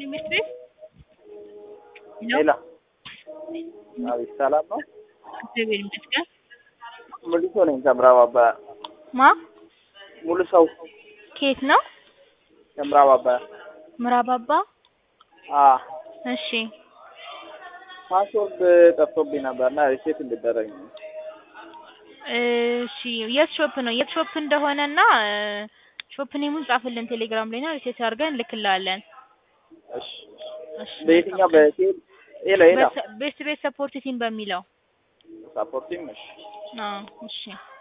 ትምህርት ቤት ሌላ አቤት፣ ሰላም ነው? እግዚአብሔር ይመስገን። ሙሉ ሰው ነኝ ከምዕራብ አባያ። ማ ሙሉ ሰው ከየት ነው? ከምዕራብ አባያ። ምዕራብ አባ። አ እሺ ፓስወርድ ጠፍቶብኝ ነበርና ሪሴት እንድደረግ ነው። እሺ የት ሾፕ ነው? የት ሾፕ እንደሆነና ሾፕ ኔሙን ጻፍልን ቴሌግራም ላይ ነው ሪሴት አድርገን እንልክልሃለን። እሺ እሺ በየትኛው በቴል ሄሎ ሄሎ ቤስት ቤት ሰፖርት ቲም በሚለው ሳፖርቲም እሺ አዎ እሺ